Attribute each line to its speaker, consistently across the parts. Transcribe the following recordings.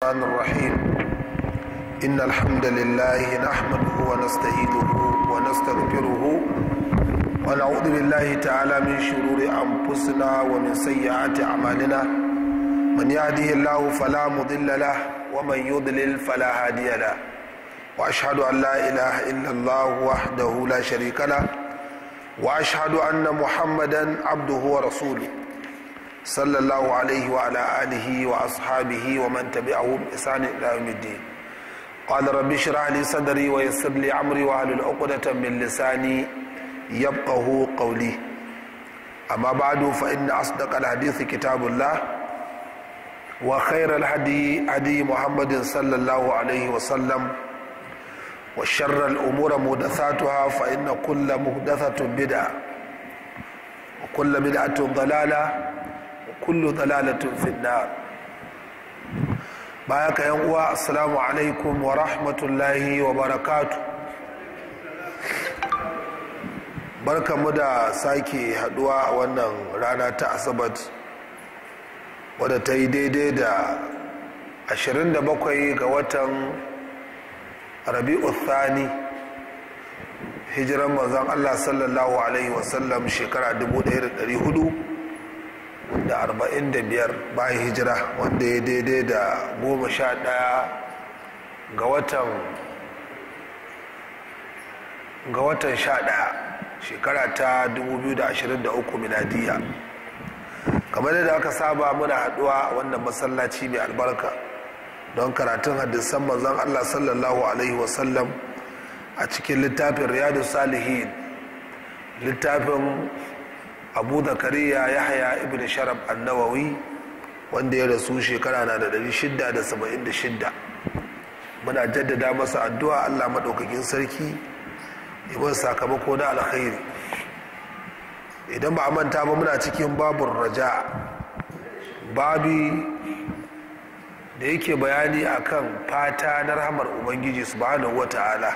Speaker 1: الرحمن الرحيم إن الحمد لله نحمده ونستعينه ونستغفره ونعوذ بالله تعالى من شرور أنفسنا ومن سيئات أعمالنا من يهده الله فلا مضل له ومن يضلل فلا هادي له وأشهد أن لا إله إلا الله وحده لا شريك له وأشهد أن محمدا عبده ورسوله صلى الله عليه وعلى آله وأصحابه ومن تبعهم بإحسان إلى يوم الدين قال رب اشرح لي صدري ويسر لي أمري واحلل عقدة من لساني يفقه قولي أما بعد فإن أصدق الحديث كتاب الله وخير الهدي هدي محمد صلى الله عليه وسلم وشر الأمور محدثاتها فإن كل محدثة بدعة وكل بدعة ضلالة kullu dalalatun finnar baya ka yan uwa assalamu alaikum wa rahmatullahi wa barakatu barkamu da sake haduwa a wannan rana ta asabat wadda ta yi daidai da 27 ga watan rabi'u thani hijiran manzon allah sallallahu alaihi wasallam shekara 1400 da arba'in da biyar bayan hijira wanda ya daidai da goma sha ɗaya ga watan ga watan sha ɗaya shekara ta 2023 miladiya kamar yadda aka saba muna haɗuwa a wannan masallaci mai albarka don karatun hadisan manzon allah sallallahu alaihi wasallam a cikin littafin riyadu salihin littafin abu zakariya yahya ibn sharaf annawawi wanda ya rasu shekara na da 676 muna jaddada masa addu'a allah maɗaukakin sarki yawan sakamako na alkhairi idan ba a manta ba muna cikin babun raja babi da yake bayani akan fata na rahamar ubangiji subhanahu wata'ala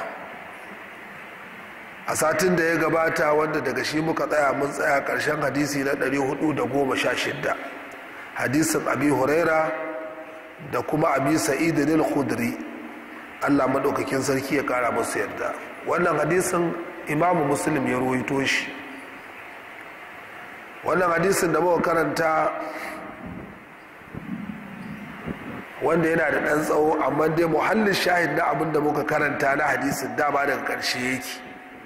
Speaker 1: a satin da ya gabata wanda daga shi muka tsaya mun tsaya karshen hadisi na 416 hadisin abi huraira da kuma abi sa'idin al-khudri allah maɗaukakin sarki ya ƙara musu yarda wannan hadisin imamu muslim ya ruwaito shi wannan hadisin da muka karanta wanda yana da ɗan tsawo amma dai muhallin shahid na abin da muka karanta na hadisin dama daga ƙarshe yake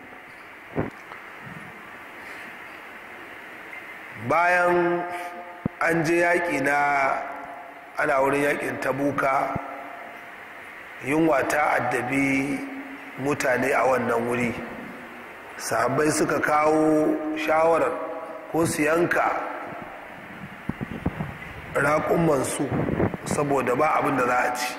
Speaker 1: bayan an je yaƙi na ana wurin yaƙin tabuka yunwa ta addabi mutane a wannan wuri sahabbai suka kawo shawarar ko su yanka raƙumansu saboda ba abin da za a ci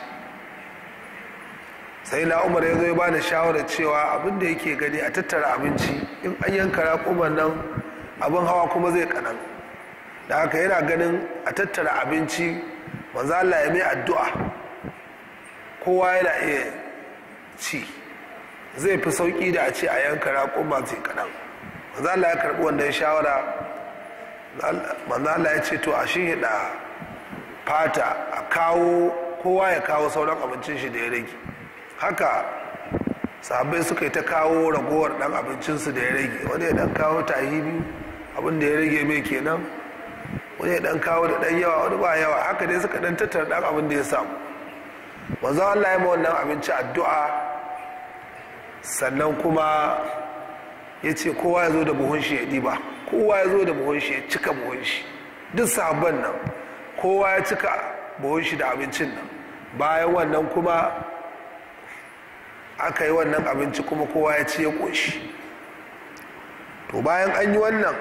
Speaker 1: sai na umar ya zo ya ba da shawarar cewa abin da yake gani a tattara abinci in an yanka raƙuman nan abin hawa kuma zai kanan da haka yana ganin a tattara abinci manzo Allah ya mai addu'a kowa yana iya ci zai fi sauki da a ce a yanka raƙuma zai kanan manzo Allah ya karɓi wannan shawara manzo Allah ya ce to a shi da fata a kawo kowa ya kawo sauran abincin shi da ya rage haka sahabbai suka yi ta kawo ragowar dan abincinsu da ya rage wani ya dan kawo tahi biyu abin da ya rage mai kenan wani ya dan kawo da dan yawa wani ba yawa haka dai suka dan tattara dan abin da ya samu manzo Allah ya ma wannan abinci addu'a sannan kuma ya ce kowa ya zo da buhun shi ya ɗiba kowa ya zo da buhun shi ya cika buhun shi duk sabon nan kowa ya cika buhun shi da abincin nan bayan wannan kuma aka yi wannan abinci kuma kowa ya ci ya ƙoshi to bayan an yi wannan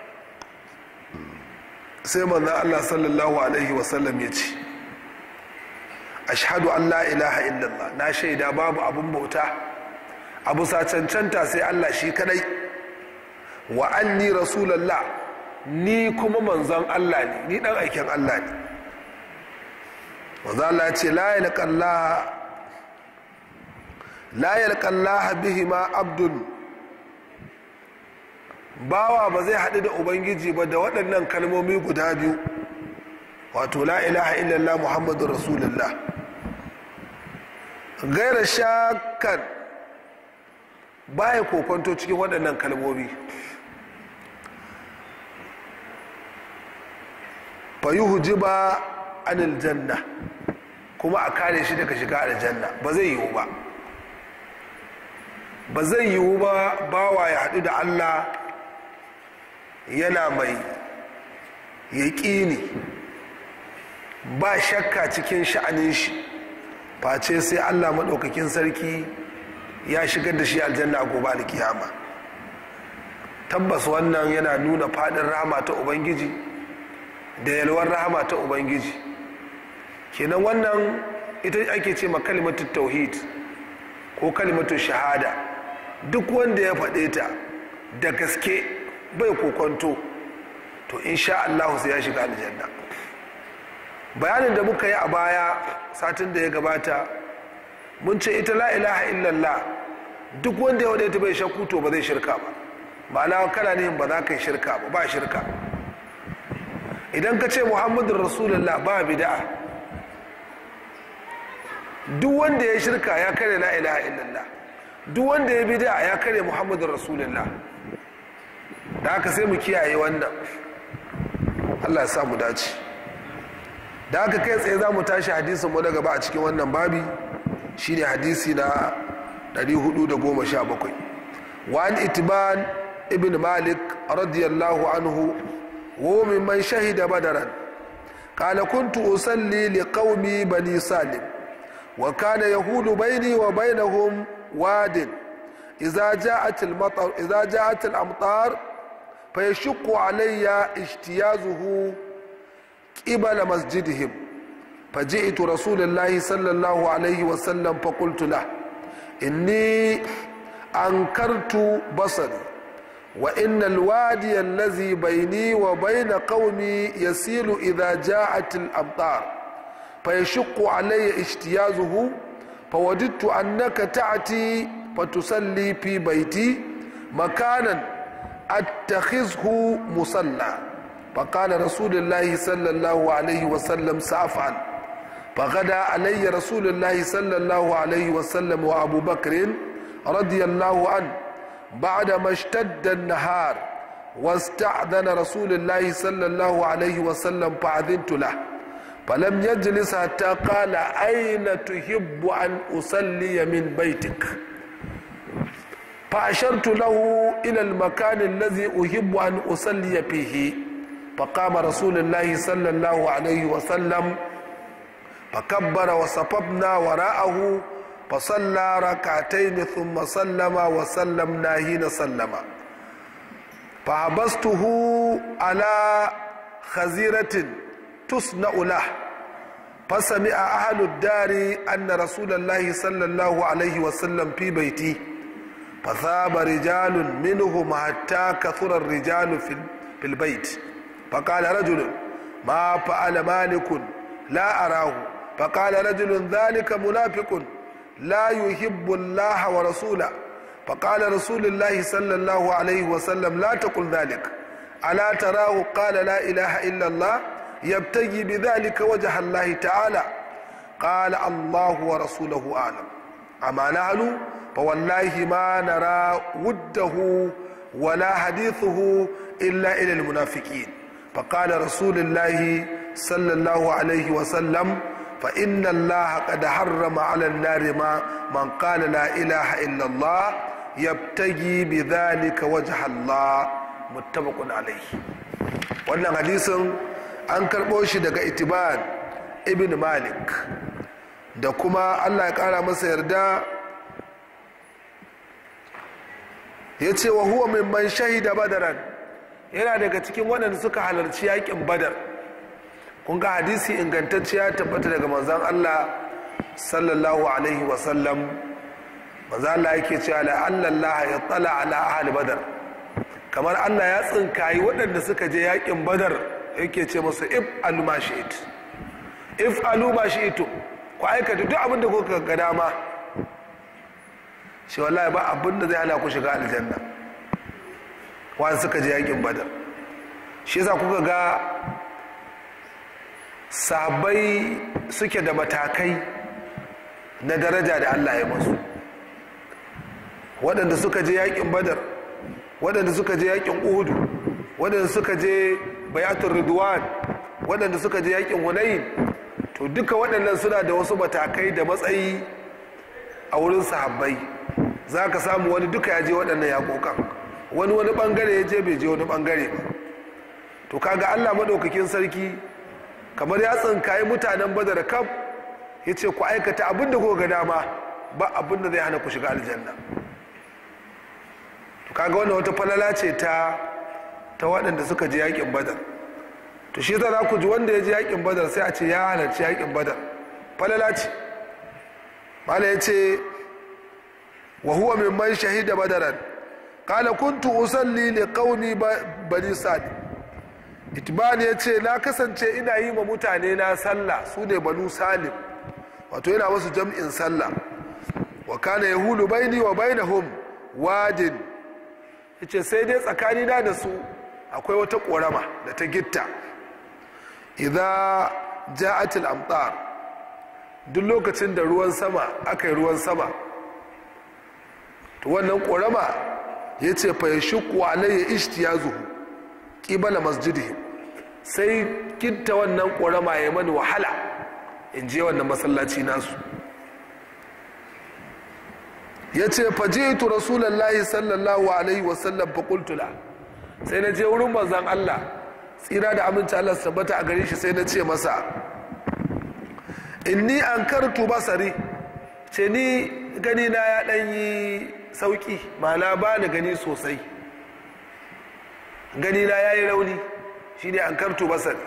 Speaker 1: sai manzan Allah sallallahu Alaihi wasallam ya ce ashhadu an la ilaha illallah na shaida babu abin bauta abu sa cancanta sai Allah shi kadai wa anni rasulallah ni kuma manzan Allah ne ni dan aikin Allah ne manzan Allah ce la yalqallaha la yalqallaha bihima abdun bawa ba zai haɗu da ubangiji ba da waɗannan kalmomi guda biyu wato la ilaha illallah muhammadu rasulullah gaira shakan baya kokonto cikin waɗannan kalmomi fayuhu jiba anil janna kuma a kare shi daga shiga aljanna ba zai yiwu ba ba zai yiwu ba bawa ya haɗu da allah yana mai yaƙini ba shakka cikin sha'anin shi face sai allah maɗaukakin sarki ya shigar da shi aljanna a gobe alkiyama tabbas wannan yana nuna faɗin rahama ta ubangiji da yalwar rahama ta ubangiji kenan wannan ita ake ce ma kalimatun tauhid ko kalimatun shahada duk wanda ya faɗe ta da gaske bai kokonto to insha Allah sai ya shiga aljanna bayanin da muka yi a baya satin da ya gabata mun ce ita la ilaha illallah duk wanda ya wadata bai shakku to ba zai shirka ba ma'ana kana nihin ba za ka yi shirka ba ba shirka idan ka ce muhammadun rasulullah ba bid'a duk wanda ya shirka ya kare la ilaha illallah duk wanda ya bid'a ya kare muhammadun rasulullah da haka sai mu kiyaye wannan Allah ya samu dace da haka kai tsaye za mu tashi hadisin mu na gaba a cikin wannan babi shine hadisi na 417 wa an itiban ibn malik radiyallahu anhu wa mimman shahida badaran قال كنت أصلي لقومي بني سالم وكان يهود بيني وبينهم واد إذا جاءت المطر إذا جاءت الأمطار فيشق علي اجتيازه قبل مسجدهم فجئت رسول الله صلى الله عليه وسلم فقلت له إني أنكرت بصري وإن الوادي الذي بيني وبين قومي يسيل إذا جاءت الأمطار فيشق علي اجتيازه فوددت أنك تأتي فتصلي في بيتي مكانا أتخذه مصلى فقال رسول الله صلى الله عليه وسلم سأفعل فغدا علي رسول الله صلى الله عليه وسلم وأبو بكر رضي الله عنه بعدما اشتد النهار واستأذن رسول الله صلى الله عليه وسلم فأذنت له فلم يجلس حتى قال أين تحب أن أصلي من بيتك فأشرت له إلى المكان الذي أحب أن أصلي فيه فقام رسول الله صلى الله عليه وسلم فكبر وصففنا وراءه فصلى ركعتين ثم سلم وسلمنا حين سلم فحبسته على خزيرة تصنع له فسمع أهل الدار أن رسول الله صلى الله عليه وسلم في بيتي فثاب رجال منهم حتى كثر الرجال في البيت فقال رجل ما فعل مالك لا أراه فقال رجل ذلك منافق لا يحب الله ورسوله فقال رسول الله صلى الله عليه وسلم لا تقل ذلك ألا تراه قال لا إله إلا الله يبتغي بذلك وجه الله تعالى قال الله ورسوله أعلم أما نحن فوالله ما نرى وده ولا حديثه إلا إلى المنافقين فقال رسول الله صلى الله عليه وسلم فإن الله قد حرم على النار ما من قال لا إله إلا الله يبتغي بذلك وجه الله متفق عليه wannan hadisin an karɓo shi daga itiban ibn malik da kuma allah ya ƙara masa yarda ya ce wa huwa mimman shahida badaran yana daga cikin waɗanda suka halarci yaƙin badar kun ga hadisi ingantacciya tabbata daga manzan Allah sallallahu alaihi wasallam manzan Allah yake cewa la'allallaha ya tsala ala ahli badar kamar Allah ya tsinkayi waɗanda suka je yakin badar yake ce masu if alu ma shi'it if alu ma shi'itu ku aikata duk abin da kuka ga dama shi wallahi ba abin da zai hana ku shiga aljanna wanda suka je yakin badar shi yasa kuka ga sabai suke da matakai na daraja da allah ya masu waɗanda suka je yakin badar waɗanda suka je yakin uhudu waɗanda suka je bayatun ridwan waɗanda suka je yakin hunayin to duka waɗannan suna da wasu matakai da matsayi a wurin sahabbai za ka samu wani duka ya je waɗannan yaƙoƙan wani wani ɓangare ya je bai je wani ɓangare ba to kaga allah maɗaukakin sarki kamar ya tsinkayi mutanen badar kam ya ce ku aikata abin da ga dama ba abin da zai hana ku shiga aljanna to kaga wannan wata falala ce ta ta waɗanda suka je yaƙin badar to shi za ku ji wanda ya je yaƙin badar sai a ce ya halarci yaƙin badar falala ce mala ya ce wa huwa mimman shahida badaran qala kuntu usalli li qaumi bani sa'd itban ya ce na kasance ina yi ma mutane na sallah su ne banu salim wato yana masu jam'in sallah wa kana yahulu baini wa bainahum wadin yace sai dai tsakani na da su akwai wata korama da ta gitta idza ja'at al-amtar duk lokacin da ruwan sama aka yi ruwan sama to wannan korama yace fa yashqu alayya ishtiyazuhu qibala masjidihi sai gitta wannan korama ya mani wahala in je wannan masallaci nasu ya ce fajitu rasulallahi sallallahu alaihi wasallam faƙultula sai na je wurin manzan Allah tsira da aminci Allah tabbata a gare shi sai na ce masa inni an kartu basari ce ni gani na ya ɗan yi sauƙi ma'ana ba ni gani sosai gani na ya yi rauni shi ne an kartu basari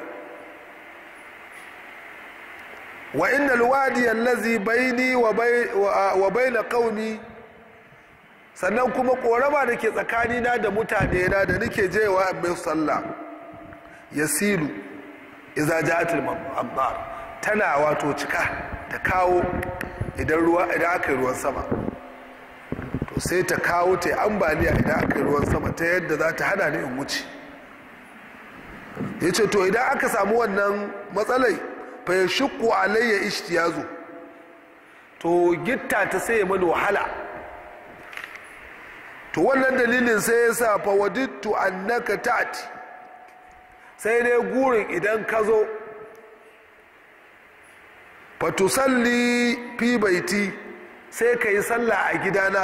Speaker 1: wa inna alwadi allazi baini wa baina qaumi sannan kuma korama da ke tsakanina da mutane na da nake jewa mai sallah yasilu idza ja'at al-amtar tana wato cika ta kawo idan ruwa idan aka yi ruwan sama to sai ta kawo ta ambaliya idan aka yi ruwan sama ta yadda za ta hana ni in wuce yace to idan aka samu wannan matsalai fa ya shukku alayya ishtiyazu to gitta ta sai ya mani wahala to wannan dalilin sai ya sa fa wadittu annaka ta'ti sai dai gurin idan ka zo fa tusalli fi baiti sai ka yi sallah a gidana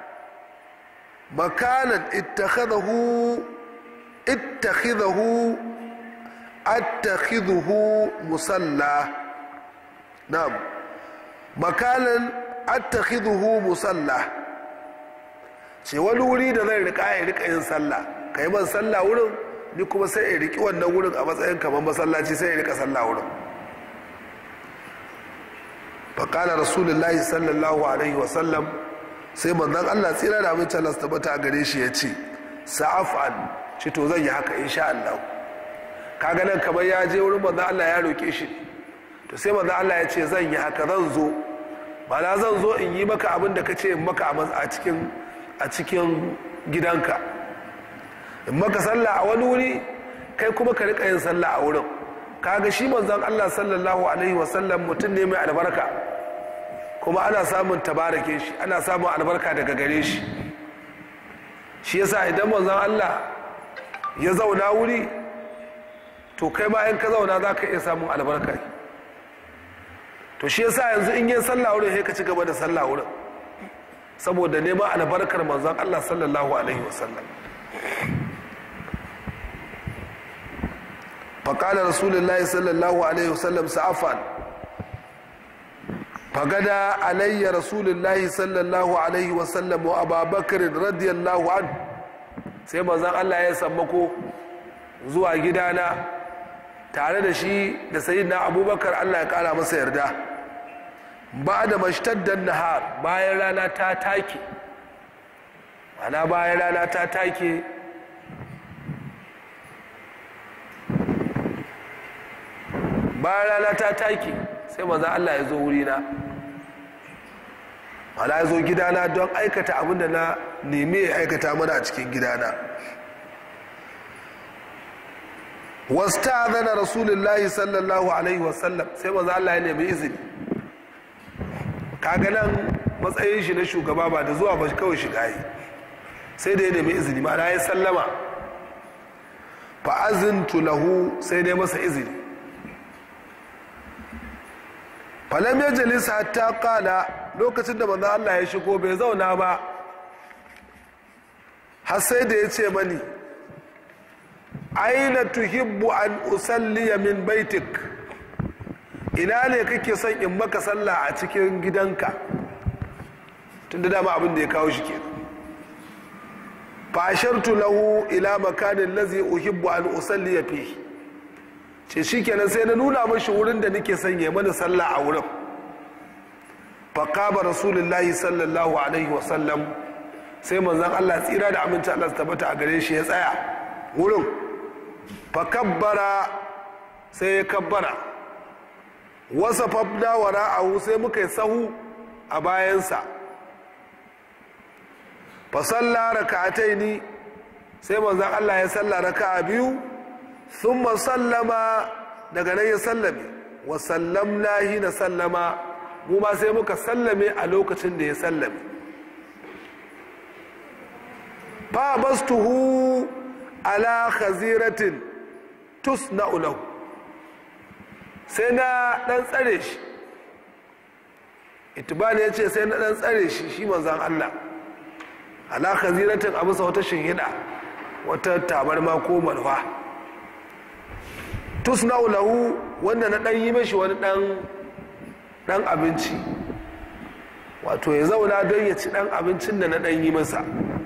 Speaker 1: makanan ittakhadahu ittakhadahu attakhidhuhu musalla na'am makalan attakhidhuhu musalla ce wani wuri da zai rika ya rika yin sallah kai man sallah wurin ni kuma sai ya riki wannan wurin a matsayin kamar masallaci sai ya rika sallah wurin faƙalar rasulullahi sallallahu alaihi wasallam sai manzon allah tsira da amince allah tabbata a gare shi ya ce sa'afan ce to zan yi haka insha allah kaga nan kamar ya je wurin manzon Allah ya roke shi to sai manzon Allah ya ce zan yi haka zan zo mana zan zo in yi maka abin da ka ce in maka a cikin a cikin gidanka in maka sallah a wani wuri kai kuma ka rika yin sallah a wurin kaga shi manzon Allah sallallahu alaihi wasallam mutum ne mai albarka kuma ana samun tabarake shi ana samun albarka daga gare shi shi yasa idan manzon Allah ya zauna wuri to kai ma in ka zauna za ka iya samun albarka to shi yasa yanzu in yi sallah wurin sai ka ci gaba da sallah wurin saboda neman albarkar manzon Allah sallallahu alaihi wasallam faƙalar rasulullahi sallallahu alaihi wasallam sa'afan fagada alayya rasulullahi sallallahu alaihi wasallam wa ababakar radiyallahu an sai manzon Allah ya sammako zuwa gidana tare da shi da sayyidina abubakar Allah ya kara masa yarda ba da mashtaddan nahar bayan rana ta take ana bayan rana ta take bayan rana ta take sai maza Allah ya zo wurina ana ya zo gidana don aikata abinda na nemi ya aikata mana a cikin gidana wasta zana rasulullahi sallallahu alaihi wasallam sai maza Allah ya nemi izini kaga nan matsayin shi na shugaba ba da zuwa ba kawai shiga yi sai da ya nemi izini ma'ana ya sallama fa'azintu lahu sai dai masa izini falam ya jalisa hatta kala lokacin da manzan Allah ya shigo bai zauna ba har sai da ya ce mani aina tuhibbu an usalliya min baitik ina ne kake son in maka sallah a cikin gidanka tun da dama abin da ya kawo shi kenan fashartu lahu ila makanin lazi uhibbu an usalliya fi ce shikenan sai na nuna mashi wurin da nake son ya mana sallah a wurin faqaba rasulullahi sallallahu alaihi wasallam sai manzon Allah tsira da aminci Allah su tabbata a gare shi ya tsaya wurin fakabbara sai ya kabbara wasa fabda wara'ahu sai muka yi sahu a bayansa fasalla raka'atai ni sai manzan Allah ya salla raka'a biyu sun sallama daga nan ya sallame wa sallamna na sallama mu ma sai muka sallame a lokacin da ya sallame fa bastuhu ala khaziratin tusna'u lahu sai na dan tsare shi itibani ya ce sai na dan tsare shi shi manzan Allah ala khaziratin a bisa wata shinhida wata tabarma ko malfa tusna'u lahu wanda na dan yi mashi wani dan dan abinci wato ya zauna don ya ci dan abincin da na dan yi masa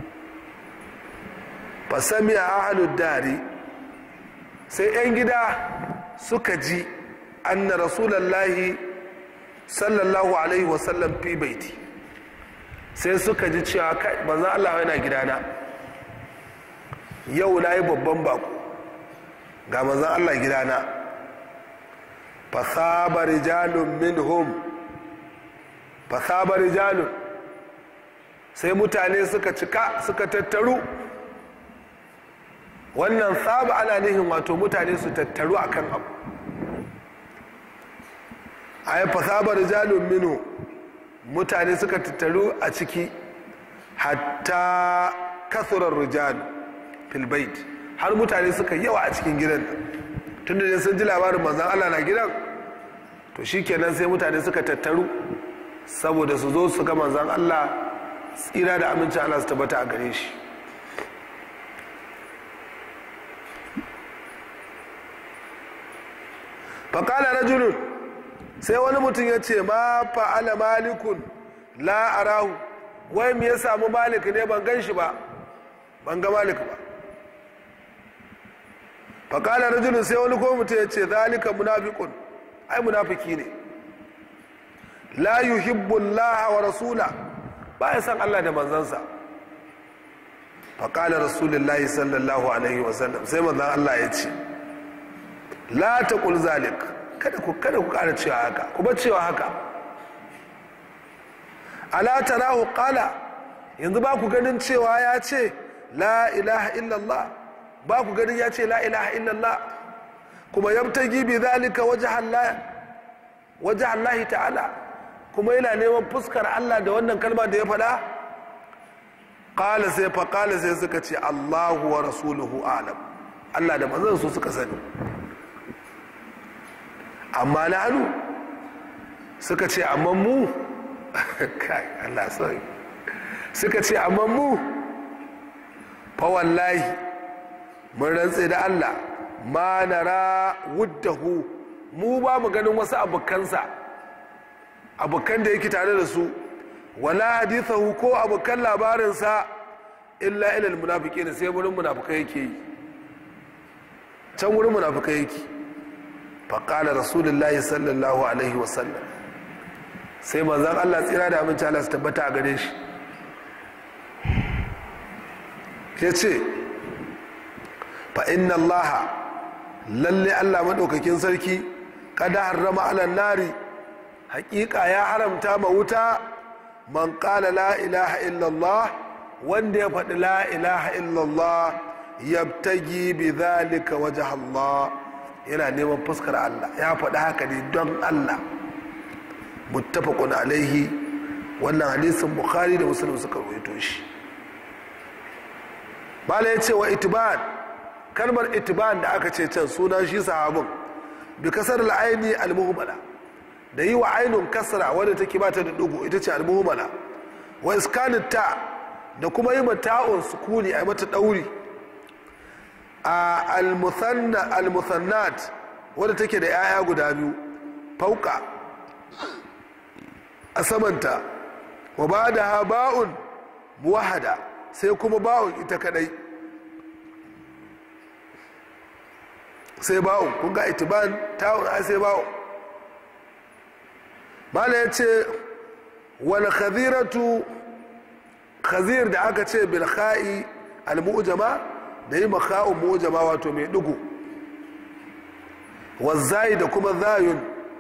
Speaker 1: fasami a ahalud dari sai 'yan gida suka ji anna rasulallahi sallallahu alaihi wasallam fi baiti sai suka ji cewa kai manzan Allah yana gidana yau na yi babban bako ga manzan Allah gidana fasaba rijalun minhum fasaba rijalun sai mutane suka cika suka tattaru wannan saba ana nihin wato mutane su tattaru akan abu a yi fasaba rijalun minhum mutane suka tattaru a ciki hatta kasurar rijal filbait har mutane suka yawa a cikin gidan tun da sun ji labarin manzan Allah na gidan to shi kenan sai mutane suka tattaru saboda su zo su ga manzan Allah tsira da amincin Allah su tabbata a gare shi faƙala rajulun sai wani mutum ya ce ma fa'ala malikun la arahu wai me ya samu malik ne ban gan shi ba ban ga malik ba faƙalar rajulun sai wani ko mutum ya ce zalika munafiqun ai munafiki ne la yuhibbu Allah wa rasula ba ya san Allah da manzansa faƙalar rasulullahi sallallahu alaihi wasallam sai manzan Allah ya ce la taqul zalik kada ku kada ku ƙara cewa haka ku bar cewa haka ala tarahu qala yanzu ba ku ganin cewa ya ce la ilaha illallah ba ku ganin ya ce la ilaha illallah kuma yabtagi bi zalika wajha Allah wajha Allah ta'ala kuma yana neman fuskar Allah da wannan kalma da ya faɗa qala sai fa qala sai suka ce Allahu wa rasuluhu a'lam Allah da manzon su suka sani amma na hannu suka ce amma mu kai Allah sai suka ce amma mu fa wallahi mun rantse da Allah ma nara wuddahu mu ba mu ganin wasu abokansa abokan da yake tare da su wala hadithahu ko abokan labarinsa illa ilal munafiqina sai wurin munafikai yake yi can wurin munafikai yake faƙala rasulullahi sallallahu alaihi wasallam sai manzan allah tsira da aminci allah su tabbata a gare shi ya ce fa inna allaha lalle allah maɗaukakin sarki kada harrama alan nari haƙiƙa ya haramta ma wuta man ƙala la ilaha illallah wanda ya faɗi la ilaha illallah yabtagi bi zalika waje Allah yana neman fuskar Allah ya faɗi haka ne don Allah muttafaqun alaihi wannan hadisin bukhari da muslim suka rawaito shi bala ya ce wa itiban kalmar itiban da aka ce can sunan shi sahabin bi kasar al'aini al-muhmala da yi wa ainun kasra wadda take bata da dugu ita ce al-muhmala wa iskanin ta da kuma yi mata'un sukuni a mata dauri a al-muthannat wadda take da 'ya'ya guda biyu fauka a samanta wa ba da ha ba'un muwahada sai kuma ba'un ita kadai sai ba'un kun ga itiban ta'un a sai ba'un mala ya ce wani khaziratu khazir da aka ce bilha'i al-mu'jama da yi maka'un mu'jama wato mai dugu wazzai da kuma zayun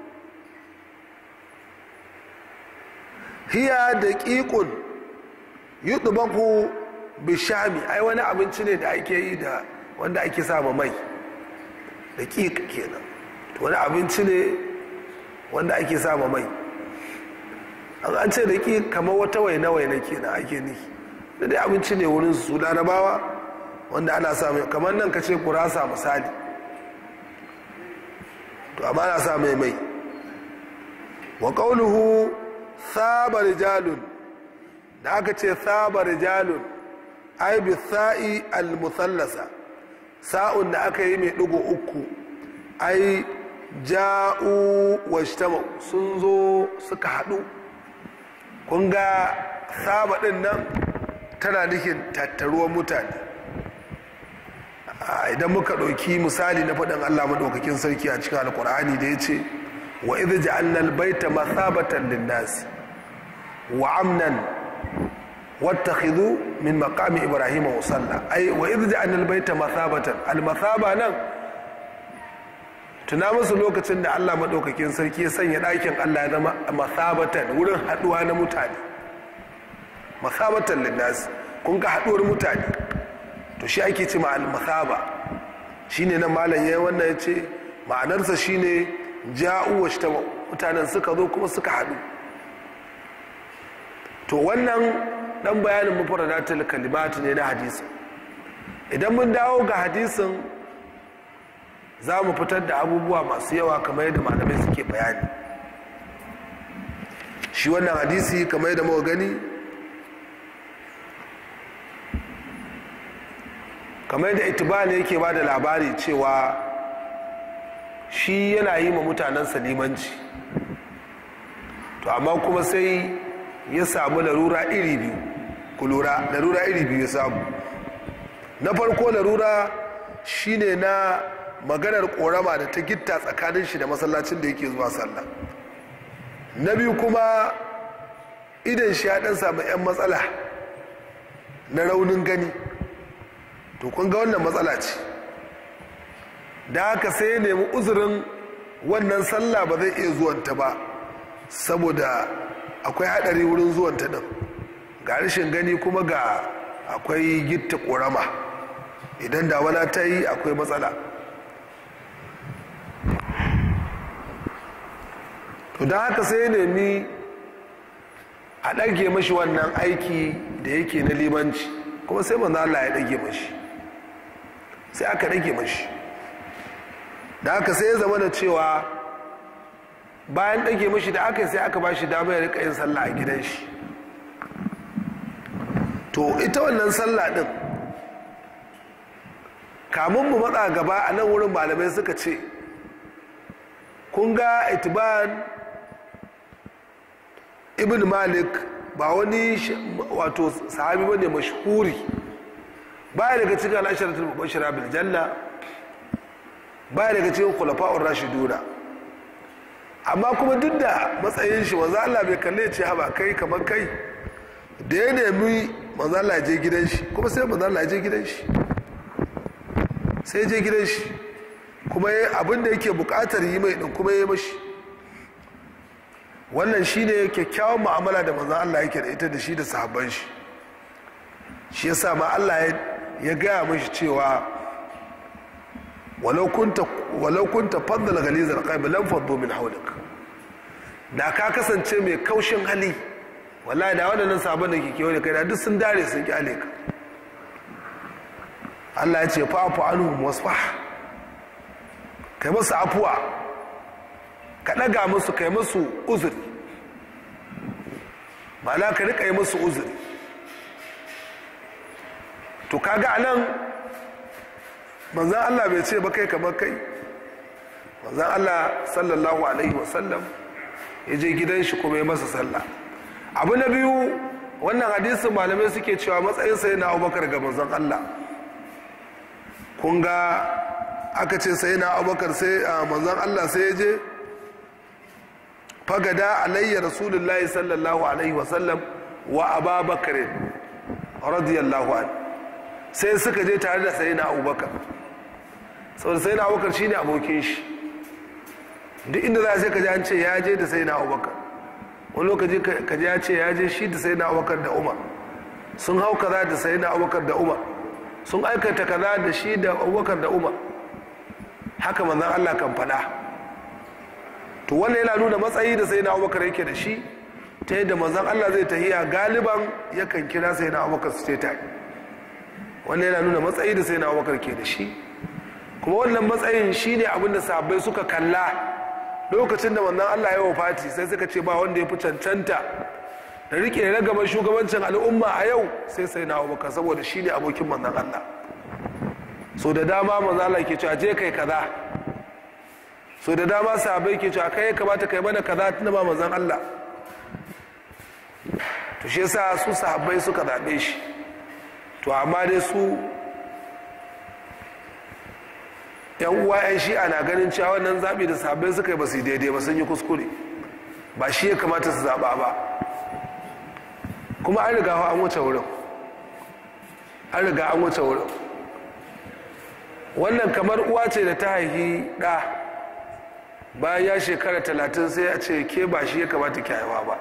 Speaker 1: hiya da ƙiƙun yi ɗubaku bishami ai wani abinci ne da ake yi da wanda ake sama mai da ƙiƙ kenan wani abinci ne wanda ake sama mai an ce da ƙiƙ kamar wata waina-waina kenan ake ni da dai abinci ne wurin su larabawa wanda ana samu kamar nan ka ce kurasa misali to amma ana sa mai mai wa ƙaunuhu saba rijalun da aka ce saba rijalun ai bi sa'i al-musallasa sa'un da aka yi mai ɗigo uku ai ja'u wa sun zo suka haɗu kun ga saba ɗin nan tana nufin tattaruwan mutane idan muka ɗauki misali na faɗin allah maɗaukakin sarki a cikin alkur'ani da ya ce wa idh ja'alna al-baita mathabatan lin-nas wa amnan wattakhidhu min maqami ibrahima musalla ay wa idh ja'alna al-baita mathabatan al-mathaba nan tuna musu lokacin da Allah madaukakin sarki ya sanya ɗakin Allah ya zama mathabatan wurin haduwa na mutane mathabatan lin-nas kun ga haduwar mutane to shi ake ce ma al-mathaba shine nan malam yayin wannan yace ma'anarsa shine ja'u wa shi mutanen suka zo kuma suka haɗu to wannan ɗan bayanin mufaradatul kalimatu ne na hadisi idan mun dawo ga hadisin za mu fitar da abubuwa masu yawa kamar yadda malamai suke bayani shi wannan hadisi kamar yadda muka gani kamar yadda itibani yake ba da labari cewa shi yana yi ma mutanen limanci to amma kuma sai ya samu larura iri biyu ku lura larura iri biyu ya samu na farko larura shine na maganar korama da ta gitta tsakanin shi da masallacin da yake zuwa sallah na biyu kuma idan shi ya dan samu 'yan matsala na raunin gani to kun ga wannan matsala ce da haka sai ya nemi uzurin wannan sallah ba zai iya zuwanta ba saboda akwai hadari wurin zuwanta din ga rashin gani kuma ga akwai gitta korama idan damana ta yi akwai matsala to don haka sai ya nemi a ɗage mashi wannan aiki da yake na limanci kuma sai manzo Allah ya ɗage mashi sai aka ɗage mashi da haka sai ya zama da cewa bayan ɗage mashi da aka sai aka ba shi dama ya rika yin sallah a gidan shi to ita wannan sallah ɗin kamun mu matsa gaba a nan wurin malamai suka ce kun ga itiban ibn malik ba wani wato sahabi ba ne mashhuri baya daga cikin al'asharatul mubashira bil janna baya daga cikin khulafa'ur rashiduna amma kuma duk da matsayin shi manzo Allah bai kalle ce haba kai kamar kai da ya nemi manzo Allah je gidan shi kuma sai manzo Allah je gidan shi sai je gidan shi kuma abin da yake bukatar yi mai din kuma ya mashi wannan shine kyakkyawan mu'amala da manzo Allah yake da ita da shi da sahabban shi shi yasa ma Allah ya gaya mashi cewa walau kunta walau kunta faddala ghalizal qalbi lam faddu min hawlik da ka kasance mai kaushin hali wallahi da waɗannan sabon da ke kewa da kai da duk sun dare sun kyale ka Allah ya ce fa'afu anhum wasfah kai musu afuwa ka ɗaga musu kai musu uzuri ma'ana ka riƙa yi musu uzuri to kaga anan manzan Allah bai ce ba kai kamar kai manzan Allah sallallahu alaihi wasallam ya je gidan shi kuma ya masa sallah abu na biyu wannan hadisin malamai suke cewa matsayin sai na abubakar ga manzan Allah kun ga aka ce sai na abubakar sai manzan Allah sai ya je fagada alayya rasulullahi sallallahu alaihi wasallam wa ababakar radiyallahu an sai suka je tare da sai na abubakar saboda sai na abubakar shine abokin shi duk inda za a sai kaji an ce ya je da sai na abubakar wani lokaci kaji ya ce ya je shi da sai na abubakar da umar sun hau kaza da sai na abubakar da umar sun aikata kaza da shi da abubakar da umar haka manzan allah kan faɗa to wannan yana nuna matsayi da sai na abubakar yake da shi ta yadda manzan allah zai tahiya galiban yakan kira sai na abubakar su ce ta wannan yana nuna matsayi da sai na abubakar ke da shi kuma wannan matsayin shi ne abinda sahabbai suka kalla lokacin da manzan allah ya wafati sai suka ce ba wanda ya fi cancanta da rike ragaban shugabancin al'umma a yau sai sai na abubakar saboda shi ne abokin manzan allah so da dama manzan allah ke cewa je kai kaza so da dama sahabai ke cewa kai ya kamata kai mana kaza tuna ba manzan Allah to shi yasa su sahabbai suka zaɓe shi to amma dai su yan uwa yan shi'a na ganin cewa wannan zaɓi da sahabbai suka yi ba su daidai ba sun yi kuskure ba shi ya kamata su zaɓa ba kuma an riga an wuce wurin an riga an wuce wurin wannan kamar uwa ce da ta haihi ɗa bayan ya shekara talatin sai ya ce ke ba shi ya kamata ki haifa ba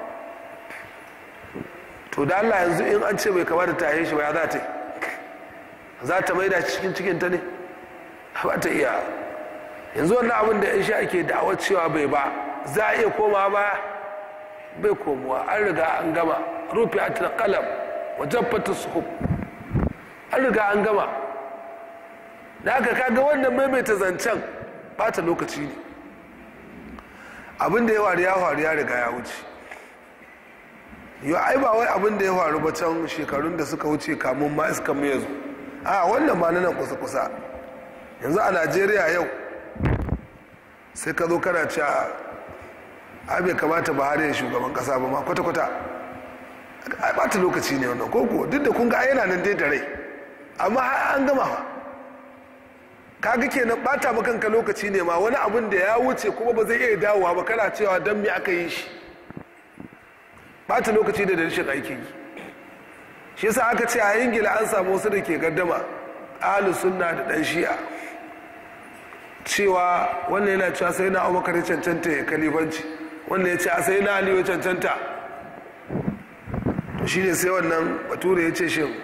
Speaker 1: to da allah yanzu in an ce bai kamata ta haife shi ba ya za ta yi za ta maida cikin cikinta ne ba ta iya yanzu wannan abin da yan sha ake da'awar cewa bai ba za a iya koma ba bai komowa an riga an gama rufe a kalam wajen fata suhub an riga an gama da aka kaga wannan maimaita zancen bata lokaci ne abin da ya faru ya faru ya riga ya wuce yau ai ba wai abin da ya faru ba can shekarun da suka wuce kamun ma iska mai yanzu a wannan ma nan kusa-kusa yanzu a najeriya yau sai ka zo kana cewa a bai kamata ba ya shugaban kasa ba ma kwata-kwata a bata lokaci ne wannan koko duk da kun ga yana nan dai da rai amma an gama fa kaga kenan bata ma kanka lokaci ne ma wani abin da ya wuce kuma ba zai iya dawowa ba kana cewa don me aka yi shi bata lokaci da rashin aikin yi shi yasa aka ce a ingila an samu wasu da ke gaddama ahlu sunna da dan shi'a cewa wannan yana cewa sai na abubakar cancanta ya kalifanci wannan ya ce a sai na aliyu cancanta to shine sai wannan bature ya ce shin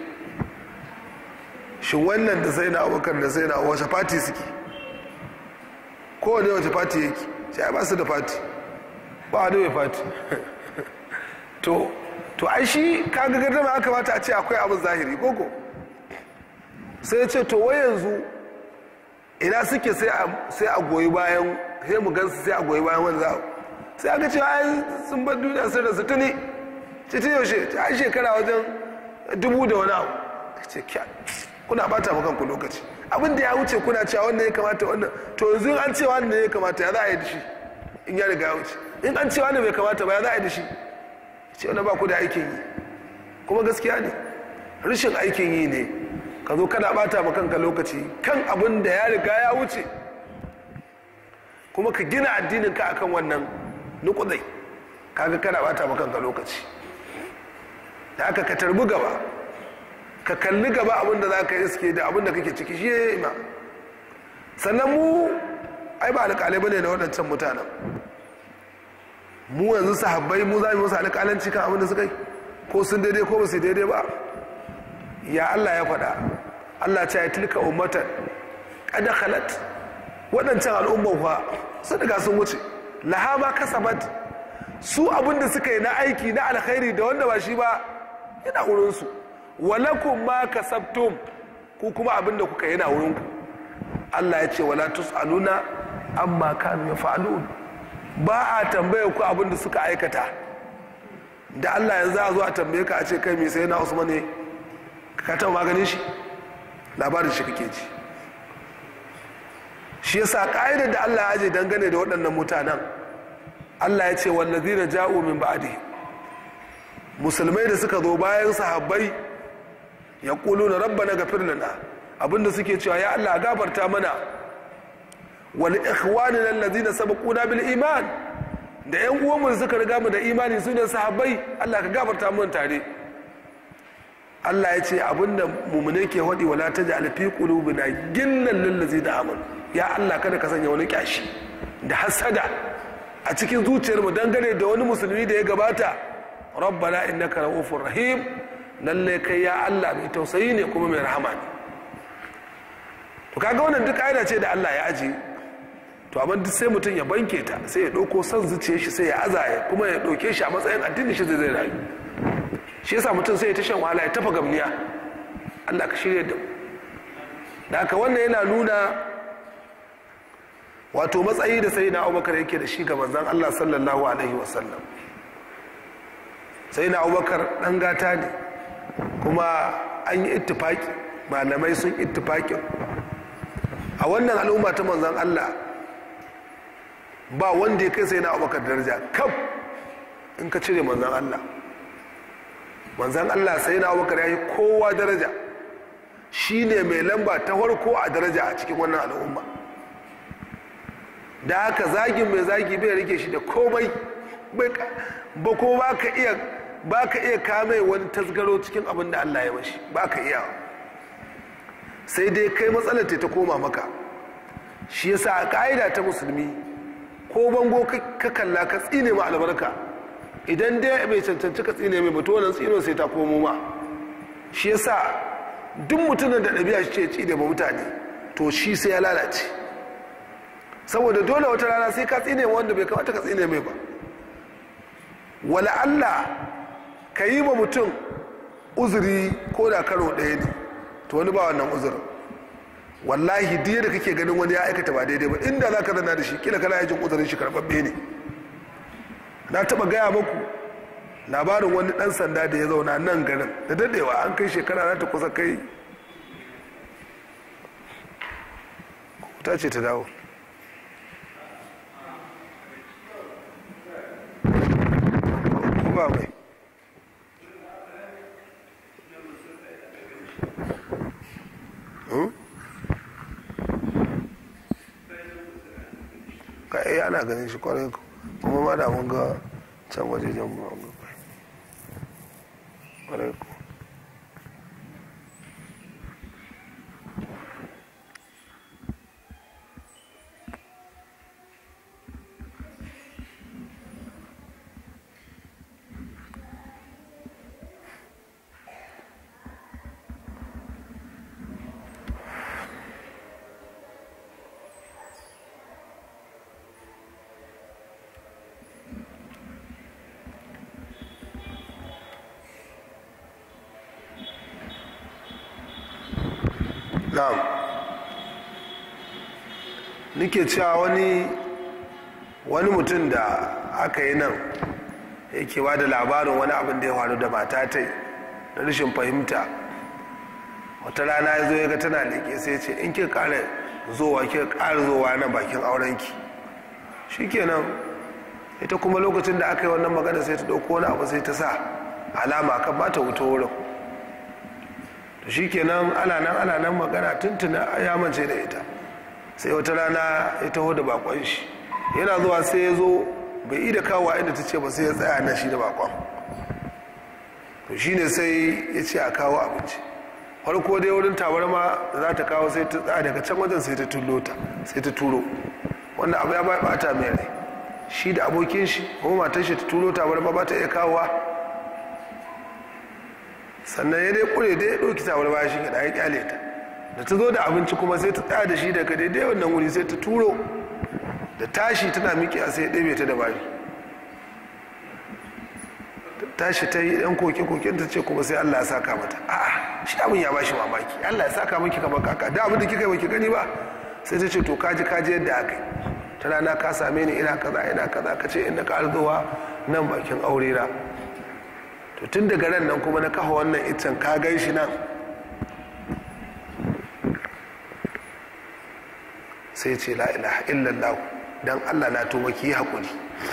Speaker 1: shin wannan da sai na abubakar da sai na wace fati suke kowane wace fati yake sai ba su da fati ba wani mai fati to to ai shi kaga gardama aka mata a ce akwai abin zahiri koko sai ya ce to wai yanzu ina suke sai a goyi bayan sai mu gansu sai a goyi bayan wani za'a sai aka ce ai sun bar duniya sun rasu tuni titi yaushe ai shekara wajen dubu da wani abu ce kya kuna bata maka ku lokaci abin da ya wuce kuna cewa wannan ya kamata wannan to yanzu an ce wannan ya kamata ya za a yi da shi in ya riga ya wuce in an ce wannan bai kamata ba ya za a yi da shi ce wani ba ku da aikin yi kuma gaskiya ne rashin aikin yi ne ka zo kana bata ma kanka lokaci kan abin da ya riga ya wuce kuma ka gina addinin ka akan wannan nukudai kaga kana bata ma kanka lokaci da aka ka tarbi gaba ka kalli gaba abin da za ka iske da abin da kake ciki shi ya ma sannan mu ai ba alƙalai bane na waɗancan mutanen mu yanzu sahabbai mu za mu musu alƙalanci kan abin da suka yi ko sun daidai ko ba su daidai ba ya Allah ya faɗa Allah ce ya tilka ummatan kada khalat waɗancan al'umman fa sun riga sun wuce laha ma kasabat su abin da suka yi na aiki na alkhairi da wanda ba shi ba yana wurinsu walakum ma kasabtum ku kuma abin da kuka yana wurinku Allah ya ce wala tus'aluna amma kanu yaf'alun ba a tambaye ku abin da suka aikata da Allah yanzu a zo a tambaye ka a ce kai me sai na Usman ne ka taɓa maganin shi labarin shi kake ji shi yasa ka'idar da Allah ya aje dangane da waɗannan mutanen Allah ya ce wallazina ja'u min ba'di musulmai da suka zo bayan sahabbai ya na rabbana ghafir lana abinda suke cewa ya Allah gafarta mana wal ikhwanina allazina sabaquna bil iman da yan uwanmu da suka riga mu da imani su ne sahabbai Allah ka gafarta mun tare Allah ya ce abinda mumune ke hadi wala taj'al fi qulubina gillan lil ladzina amanu ya Allah kada ka sanya wani kyashi da hasada a cikin zuciyarmu dangane da wani musulmi da ya gabata rabbana innaka ra'ufur rahim lalle kai ya Allah mai tausayi ne kuma mai rahama ne to kaga wannan duk aida ce da Allah ya aji to amma duk sai mutum ya banke ta sai ya dauko son zuciyar shi sai ya azaya kuma ya dauke shi a matsayin addini shi zai rayu shi yasa mutum sai ya ta shan wahala ya tafa gamniya Allah ka shirya da mu da haka wannan yana nuna wato matsayi da sai na abubakar yake da shi ga manzan Allah sallallahu alaihi wasallam sai na abubakar ɗan gata ne kuma an yi ittifaki malamai sun ittifakin a wannan al'umma ta manzan Allah ba wanda ya kai sai na abubakar daraja kaf in ka cire manzan Allah manzan Allah sai na abubakar ya yi kowa daraja shi ne mai lamba ta farko a daraja a cikin wannan al'umma da haka zagin mai zagi bai rike shi da komai ba ko ba ka iya ba ka iya kame wani tasgaro cikin abin da Allah ya mashi ba ka iya sai dai kai matsalar ta koma maka shi yasa a ka'ida ta musulmi ko bango ka kalla ka tsine ma albarka idan dai bai cancanci ka tsine mai bato wannan tsino sai ta komo ma shi yasa duk mutumin da ɗabi'a shi ce ci da mutane to shi sai ya lalace saboda dole wata rana sai ka tsine wanda bai kamata ka tsine mai ba wala Allah ka yi ma mutum uzuri ko da karo ɗaya ne to wani ba wannan uzurin wallahi duk da kake ganin wani ya aikata ba daidai ba inda za ka zana da shi kila kana yajin uzurin shi karɓaɓɓe ne na taɓa gaya maku labarin wani ɗan sanda da ya zauna nan garin da daɗewa an kai shekara za ta kusa kai ta ce ta dawo ba mai ka iya ana ganin shi kwarai kuma ma da mun ga can waje jan mu ga kwarai ku na'am nike cewa wani wani mutum da aka yi nan yake ba da labarin wani abin da ya faru da mata ta na rashin fahimta wata rana ya zo ya ga tana leƙe sai ce in ki ƙara zowa ki ƙara zowa na bakin aurenki shikenan ita kuma lokacin da aka yi wannan magana sai ta ɗauko wani abu sai ta sa alama kan ba ta wuto wurin to shikenan ana nan ana nan magana tuntuna ya mance da ita sai wata rana ya taho da bakon shi yana zuwa sai ya zo bai yi da kawo inda ta ce ba sai ya tsaya nan shi da bakon to shine sai ya ce a kawo abinci farko dai wurin tabarma da za ta kawo sai ta tsaya daga can wajen sai ta tullo ta sai ta turo wannan abu ya bata mai rai shi da abokin shi kuma matar shi ta turo tabarma ba ta iya kawowa sannan ya dai kure dai ya ɗauki tawar baya shi ya kyale ta da ta zo da abinci kuma sai ta tsaya da shi daga daidai wannan wuri sai ta turo da tashi tana miƙiya sai ya ɗebe ta da bari tashi ta yi ɗan koke-koken ta ce kuma sai Allah ya saka mata a'a shi abin ya bashi mamaki Allah ya saka miki kamar kaka da abin da kika yi baki gani ba sai ta ce to kaji kaji yadda aka yi ta rana ka same ni ina kaza ina kaza ka ce inda ka arzuwa nan bakin aure na to tun daga ran nan kuma na kafa wannan iccen ka gan shi nan sai ce la ilaha illallah dan Allah na tuba ki yi hakuri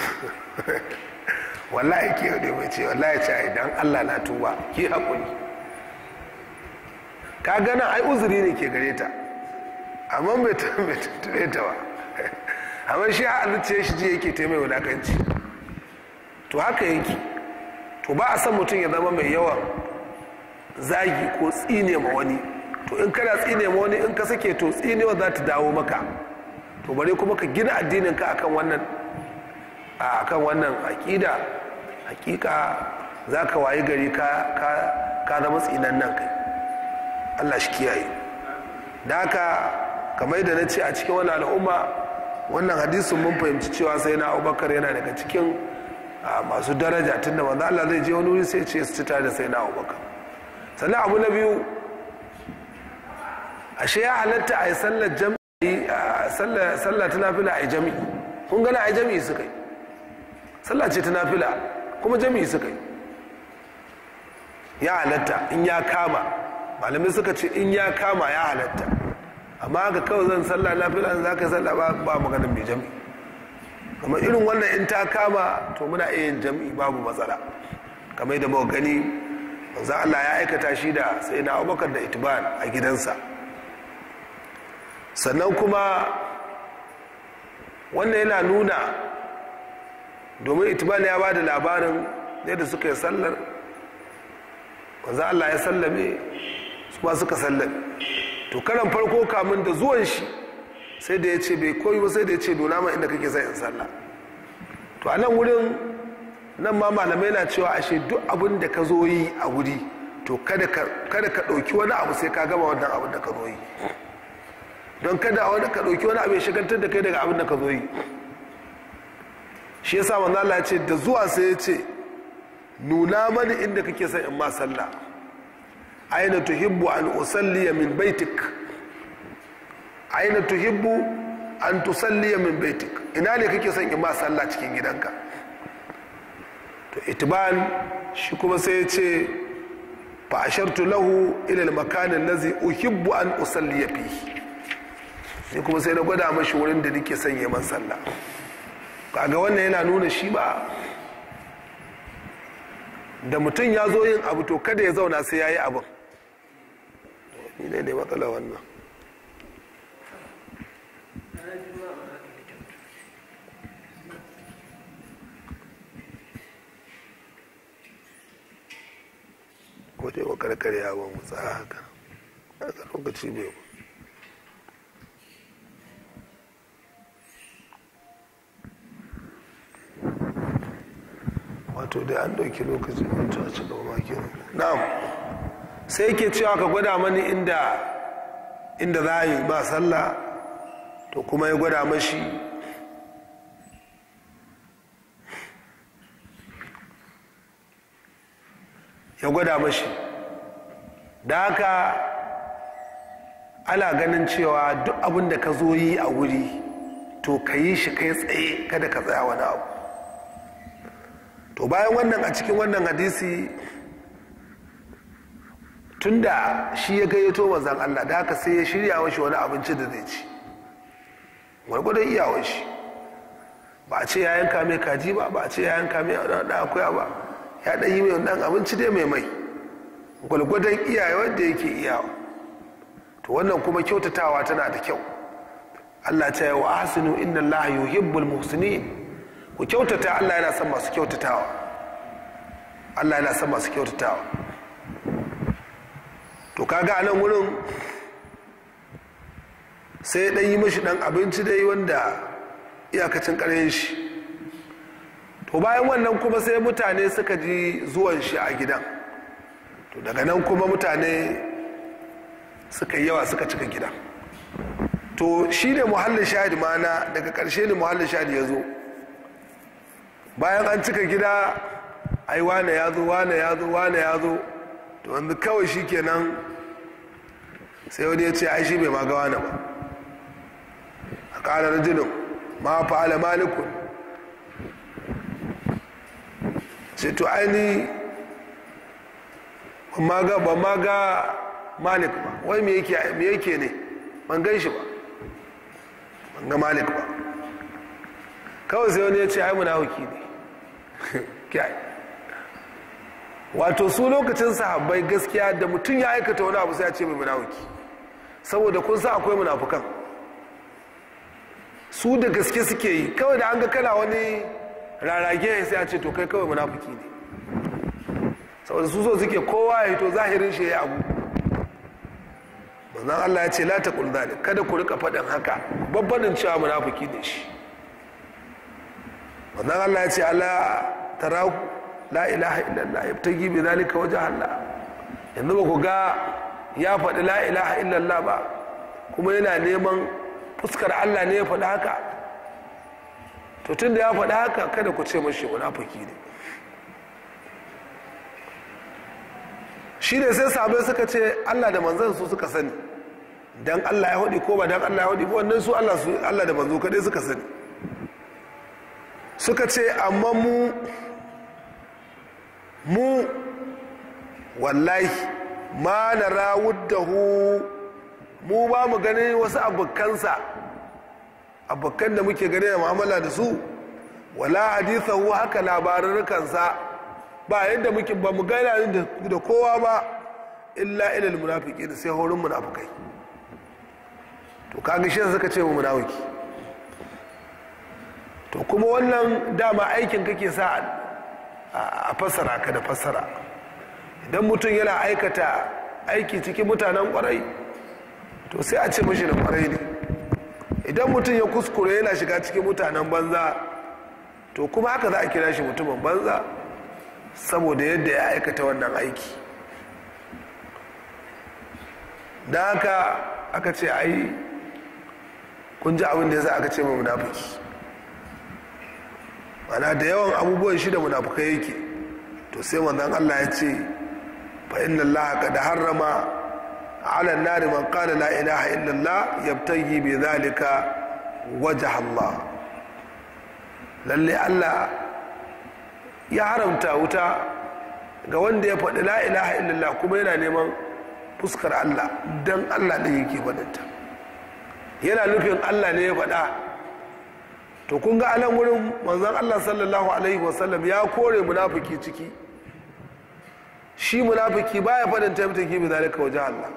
Speaker 1: wallahi ke yau mai ce wallahi ce ai dan Allah na tuba ki hakuri ka gana ai uzuri ne ke gare ta amma bai tuntube ta ba amma shi a zuciya shi ji yake ta mai wulakanci to haka yake to ba a san mutum ya zama mai yawan zagi ko tsine ma wani to in kana tsine ma wani in ka sake to tsinewa za ta dawo maka to bare kuma ka gina addinin ka akan wannan akan wannan aƙida hakika za ka wayi gari ka zama tsinan nan kai allah shi kiyaye da haka kamar da na ce a cikin wani al'umma wannan hadisin mun fahimci cewa sai na abubakar yana daga cikin masu daraja tun da manzo allah zai je wani wuri sai ce su cita da sai na abubakar sannan abu na biyu ashe ya halatta a yi sallar jami'i sallar ta nafila a yi jami'i kun gana a yi jami'i suka yi sallah ce ta nafila kuma jami'i suka yi ya halatta in ya kama malamai suka ce in ya kama ya halatta amma haka kawai zan sallah nafila za ka yi sallah ba maganin mai jami'i kamar irin wannan in ta kama to muna iya yin jami'i babu matsala kamar da muka gani manzo Allah ya aikata shi da sai na Abubakar da Itban a gidansa sannan kuma wannan yana nuna domin Itban ya ba da labarin yadda suka yi sallar manzo Allah ya sallame su ma suka sallame to karan farko kamun da zuwan shi sai da ya ce bai koyi ba sai da ya ce nuna ma inda kake sai in sallah to a nan wurin nan ma malamai na cewa ashe duk abin da ka zo yi a wuri to kada ka ɗauki wani abu sai ka gama wannan abin da ka zo yi don kada wani ka ɗauki wani abu ya shagantar da kai daga abin da ka zo yi shi yasa manzo Allah ya ce da zuwa sai ya ce nuna mani inda kake son in ma sallah aina tuhibbu an usalliya min baitik aina tuhibbu an tusalliya min baitik ina ne kake son in ma sallah cikin gidanka to itiban shi kuma sai ya ce fa ashartu lahu ila al-makan allazi uhibbu an usalliya fihi ni kuma sai na gwada mashi wurin da nake son man sallah kaga wannan yana nuna shi ba da mutum ya zo yin abu to kada ya zauna sai ya yi abin ni ne ne matsala wannan ko dai wa karkare yawon mutsa haka haka lokaci bai wato dai an ɗauki lokaci wato a cikin maki na'am sai yake cewa ka gwada mani inda inda za a yi ba sallah to kuma ya gwada mashi ya gwada mashi da haka ana ganin cewa duk abin da ka zo yi a wuri to ka yi shi kai tsaye kada ka tsaya wani abu to bayan wannan a cikin wannan hadisi tunda shi ya gayyato manzan Allah da haka sai ya shirya mashi wani abinci da zai ci gwargwadon iyawar shi ba a ce ya yanka mai kaji ba ba a ce ya yanka mai wani akuya ba ya ɗan yi mai wani abinci dai mai mai gwargwadon iyawar da yake iyawa to wannan kuma kyautatawa tana da kyau Allah ta yi wa asinu inna Allah yuhibbul muhsinin ku kyautata Allah yana son masu kyautatawa Allah yana son masu kyautatawa to kaga a nan wurin sai ya yi mashi dan abinci dai wanda iyakacin ƙaryen shi to bayan wannan kuma sai mutane suka ji zuwan shi a gidan to daga nan kuma mutane suka yi yawa suka cika gidan to shi ne muhallin shahid mana daga ƙarshe ne muhallin shahid ya zo bayan an cika gida ai wane ya zo wane ya zo wane ya zo to wanzu kawai shi kenan sai wani ya ce ai shi bai ma ga wane ba a ƙarar rajulun ma fa'ala malikun ce to aini ban ma ga malik ba wai me yake ne ban gan shi ba ban ga malik ba kawai sai wani ya ce ai munafiki ne kyai wato su lokacin sahabbai gaskiya da mutum ya aikata wani abu sai ya ce mai munafiki saboda kun sa akwai munafukan su da gaske suke yi kawai da an ga kana wani rarage sai a ce to kai kawai munafiki ne saboda su so suke kowa ya to zahirin shi ya abu manzon Allah ya ce la taqul zalik kada ku rika faɗin haka babbanin cewa munafiki ne shi manzon Allah ya ce ala tarahu la ilaha illallah yabtagi bi zalika wajha Allah yanzu ba ku ga ya faɗi la ilaha illallah ba kuma yana neman fuskar Allah ne ya faɗi haka to tun da ya faɗi haka kada ku ce mashi munafiki ne shi ne sai sabai suka ce Allah da manzan su suka sani dan Allah ya haɗi ko ba dan Allah ya haɗi ba wannan su Allah su Allah da manzo kadai suka sani suka ce amma mu mu wallahi ma na rawuddahu mu ba mu ganin wasu abokansa abokan da muke gani da mu'amala da su wala hadithahu haka labarurkansa ba yadda muke ba mu gana da kowa ba illa ilal munafiki da sai horin munafikai to kaga shi suka ce mu munafiki to kuma wannan dama aikin kake sa a fassara ka da fassara idan mutum yana aikata aiki cikin mutanen kwarai to sai a ce mashi da kwarai ne idan mutum ya kuskure yana shiga cikin mutanen banza to kuma haka za a kira shi mutumin banza saboda yadda ya aikata wannan aiki da haka aka ce ai kun ji abin da ya sa aka ce mai munafiki mana da yawan abubuwan shi da munafukai yake to sai manzon Allah ya ce fa inna Allah qad harrama ala an-nar man qala la ilaha illa Allah yabtaghi bi dhalika wajha Allah lalle Allah ya haramta wuta ga wanda ya faɗi la ilaha illallah kuma yana neman fuskar Allah dan Allah ne yake faɗinta yana nufin Allah ne ya faɗa to kun ga alan wurin manzon Allah sallallahu alaihi wasallam ya kore munafiki ciki shi munafiki baya faɗin taimtaki bi zalika wajen Allah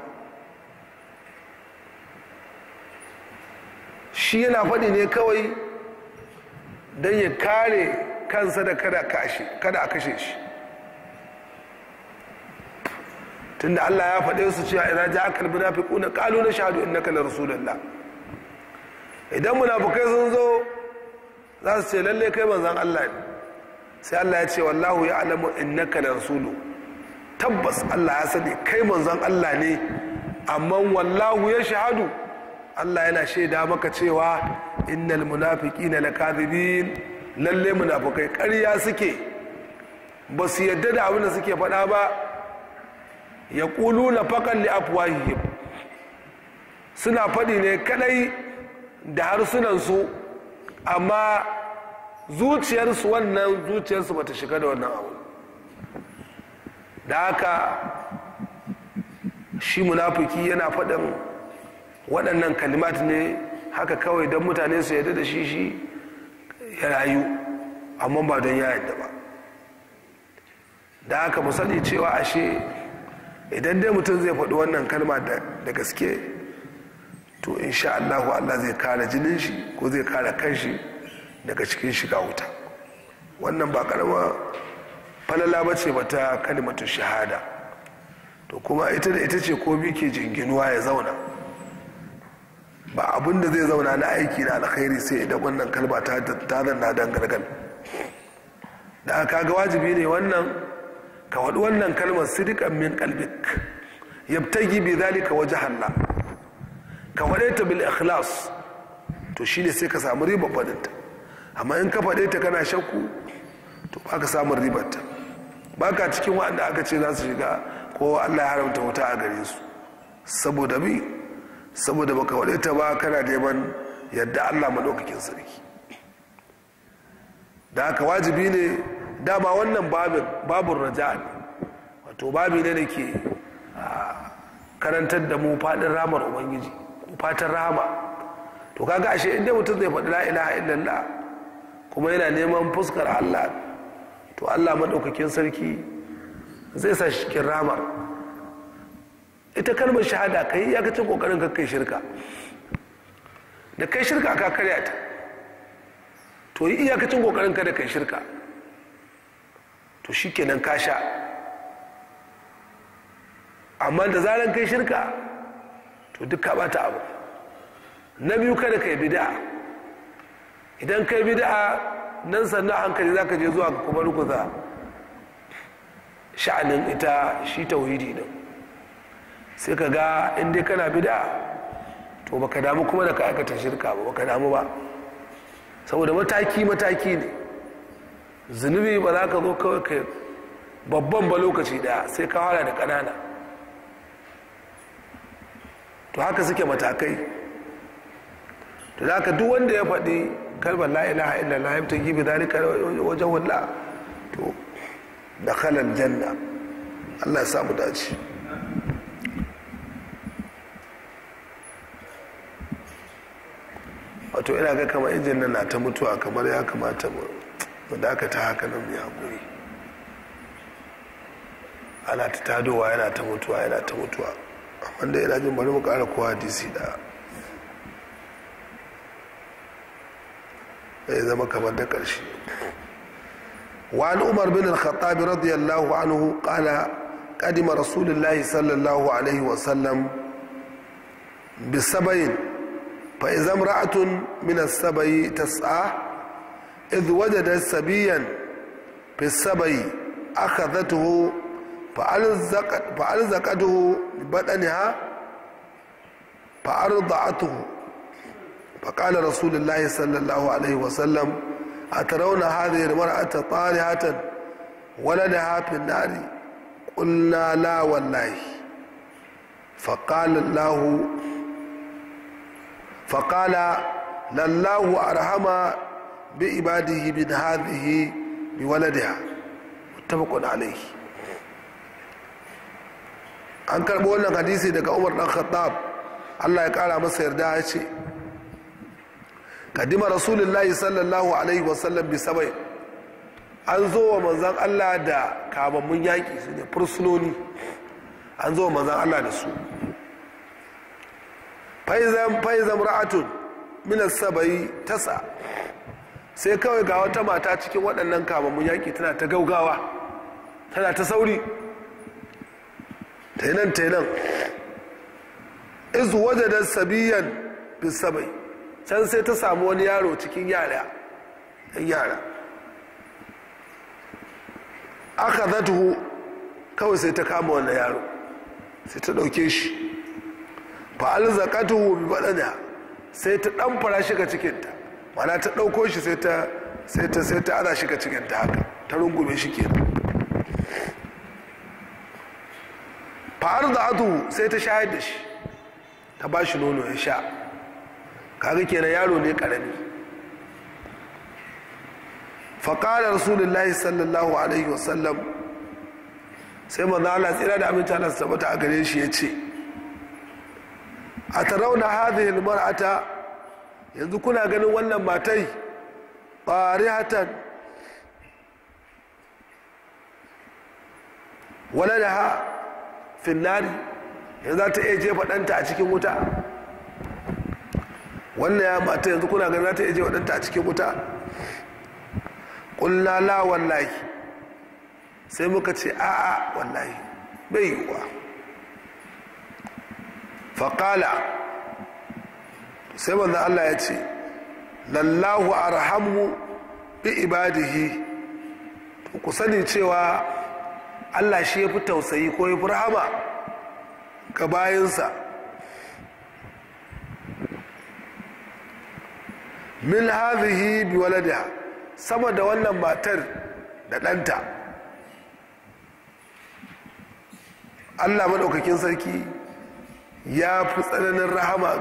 Speaker 1: shi yana faɗi ne kawai don ya kare kansa da kada a kashe shi tunda Allah ya faɗe su cewa idan ja akal munafiquna qalu nashhadu innaka la rasulullah idan munafikai sun zo za su ce lalle kai manzon Allah ne sai Allah ya ce wallahu ya'lamu innaka la rasulu tabbas Allah ya sani kai manzon Allah ne amma wallahu ya shahadu Allah yana shaida maka cewa innal munafiqina lakadibin lalle munafikai ƙarya suke ba su yadda da abin da suke faɗa ba ya ƙulu na faƙan li afwahihim suna faɗi ne kadai da harsunansu amma zuciyarsu wannan zuciyarsu bata shiga da wannan abu da haka shi munafiki yana faɗin waɗannan kalimat ne haka kawai don mutane su yadda da shi shi ya rayu amma ba don ya yadda ba da haka mu sani cewa ashe idan dai mutum zai faɗi wannan kalma da gaske to insha Allah Allah zai kare jinin shi ko zai kare kanshi daga cikin shiga wuta wannan ba karama falala ba ce ba ta kalimatu shahada to kuma ita da ita ce komi ke jinginuwa ya zauna ba abin da zai zauna na aiki na alkhairi sai idan wannan kalma ta zanna dan gargal da aka ga wajibi ne wannan ka waɗi wannan kalmar sidikan min kalbik yabtagi bi zalika waje Allah ka faɗe ta bil ikhlas to shine sai ka samu ribar faɗinta amma in ka faɗe ta kana shakku to ba ka samun ribarta baka cikin waɗanda aka ce za su shiga ko allah ya haramta wuta a gare su saboda bi saboda baka wade ta ba kana neman yadda allah maɗaukakin sarki da haka wajibi ne dama wannan babin babin raja ne wato babi ne da ke karantar da mu faɗin ramar ubangiji ko fatan rama to kaga ashe inda mutum zai faɗi la ilaha illallah kuma yana neman fuskar allah to allah maɗaukakin sarki zai sa shi cikin ramar ita kalmar shahada ka yi iyakacin ƙoƙarin ka kai shirka da kai shirka ka karya ta to yi iyakacin ƙoƙarin ka da kai shirka to shi kenan ka sha amma da zaran kai shirka to duk ka bata abu na biyu kada kai bid'a idan kai bid'a nan sannan hankali zaka je zuwa kuma rukuza sha'anin ita shi tauhidi din sai ka ga in dai kana bid'a to baka damu kuma da ka aikata shirka ba baka damu ba saboda mataki mataki ne zunubi ba za ka zo kawai ka babban ba lokaci daya sai ka fara da ƙanana to haka suke matakai to da haka duk wanda ya faɗi kalmar la ilaha illallah ya tafi bi dalika wajen walla to da khalal janna Allah ya samu dace wato ina ga kamar injin nan na ta mutuwa kamar ya kamata mu dakata haka nan mu hakuri ana ta tadowa yana ta mutuwa yana ta mutuwa amma da yana jin bari mu kara kowa hadisi da ya zama kamar da ƙarshe وعن عمر بن الخطاب رضي الله عنه قال قدم رسول الله صلى الله عليه وسلم بسبين فإذا امرأة من السبي تسعى إذ وجدت سبيا في السبي أخذته فألزقت فألزقته ببطنها فأرضعته فقال رسول الله صلى الله عليه وسلم أترون هذه المرأة طالحة ولدها في النار قلنا لا والله فقال الله فقال لله أرحم بعباده من هذه بولدها متفق عليه an karɓi wannan hadisi daga umar ɗan khattab allah ya ƙara masa yarda ya ce kadima rasulullahi sallallahu alaihi wasallam bi sabai an zo wa manzan allah da kamammun yaƙi su ne fursunoni an zo wa manzan allah da su faizan ra'atun minas sabai tasa sai kawai ga wata mata cikin waɗannan kamammun yaƙi tana ta gaugawa tana ta sauri tainan tainan izu waje da sabiyan bisabai can sai ta samu wani yaro cikin yara yan yara aka zatuhu kawai sai ta kama wannan yaro sai ta ɗauke shi fa'al zakatuhu bi baɗana sai ta ɗan fara shiga cikinta mana ta ɗauko shi sai ta sai ta sai ta ana shiga cikinta haka ta rungume shi kenan fa'ar da atu sai ta shayar da shi ta ba shi nono ya sha kaga kenan yaro ne karami faƙalar rasulullahi sallallahu alaihi wasallam sai manzo Allah tsira da aminci Allah tabbata a gare shi ya ce a tarauna hadhihi almar'ata yanzu kuna ganin wannan matai qarihatan waladaha finnari yanzu za ta iya jefa ɗanta a cikin wuta wannan ya mata yanzu kuna ganin za ta iya jefa ɗanta a cikin wuta ƙulla la wallahi sai muka ce a'a wallahi bai yiwuwa faƙala sai manzan Allah ya ce lallahu arhamu bi ibadihi ku sani cewa Allah shi ya fi tausayi ko ya fi rahama ga bayansa min hadhihi bi waladiha sama da wannan matar da ɗanta allah maɗaukakin sarki ya fi tsananin rahama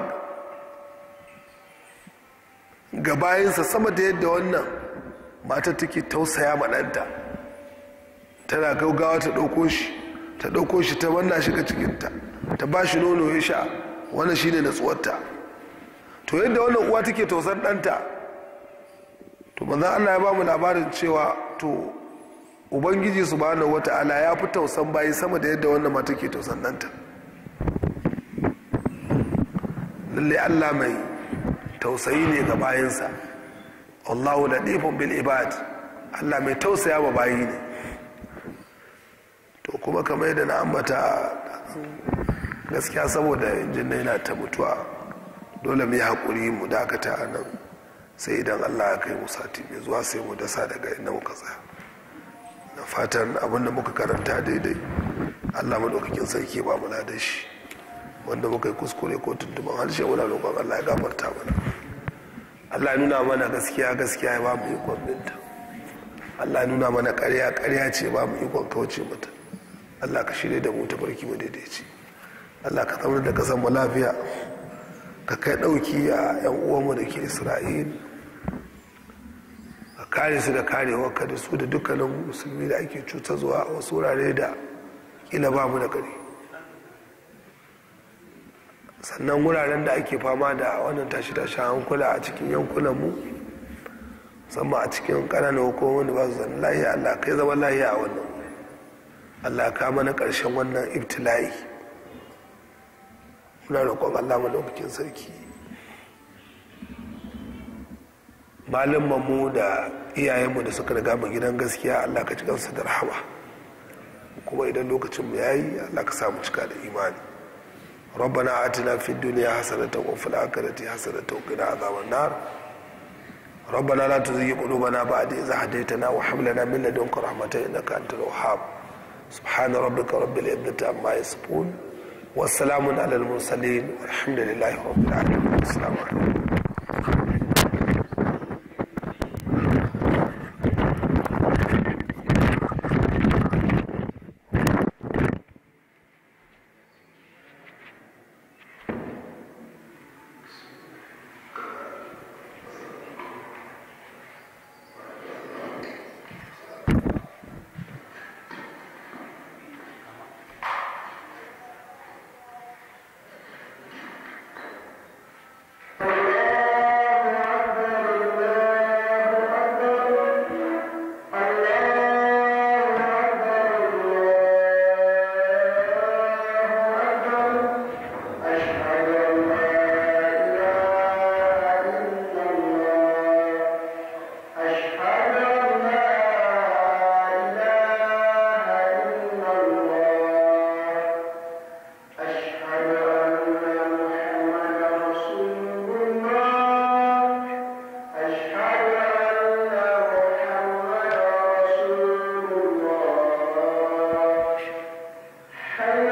Speaker 1: ga bayansa sama da yadda wannan matar take tausaya maɗanta tana gaugawa ta ɗauko shi ta ɗauko shi ta wanna shi ga cikinta ta ba shi nono ya sha wannan shine natsuwarta to yadda wannan uwa take tausan ɗanta to manzan allah ya ba mu labarin cewa to ubangiji subhanahu wata'ala ya fi tausan bayi sama da yadda wannan mata ke tausan ɗanta lalle allah mai tausayi ne ga bayansa allahu latifun bil ibad allah mai tausaya wa bayi ne to kuma kamar yadda na ambata gaskiya saboda injin na yana ta mutuwa dole mu yi haƙuri mu dakata a nan sai idan allah ya kai mu sati mai zuwa sai mu dasa daga inda muka tsaya da fatan abin da muka karanta daidai allah maɗaukakin sarki ba mu da shi wanda muka yi kuskure ko tuntuban harshe muna roƙon allah ya gafarta mana allah nuna mana gaskiya gaskiya ya ba mu ikon binta allah nuna mana ƙarya ƙarya ce ba mu ikon kauce mata allah ka shirya da mu ta farki mu daidaici allah ka zama da kasan mu lafiya ka kai ɗauki a 'yan uwanmu da ke isra'il ka kare su da karewarka da su da dukkanin musulmi da ake cuta zuwa a wasu wurare da kila ba mu da kare sannan wuraren da ake fama da wannan tashi-tashi hankula a cikin yankunanmu musamman a cikin ƙananan hukumomin da ba su zan lahiya allah kai zama lahiya a wannan allah ka mana ƙarshen wannan ibtila'i muna roƙon allah madaukakin sarki mu da iyayenmu da suka riga mu gidan gaskiya allah ka ci kansu da rahama kuma idan lokacin mu yayi allah ka samu cika da imani ربنا آتنا في الدنيا حسنة وفي الآخرة حسنة وقنا عذاب النار ربنا لا تزغ قلوبنا بعد إذ هديتنا وهب لنا من لدنك رحمة إنك أنت الوهاب سبحان ربك رب العزة عما يصفون والسلام على المرسلين والحمد لله رب العالمين السلام عليكم
Speaker 2: حي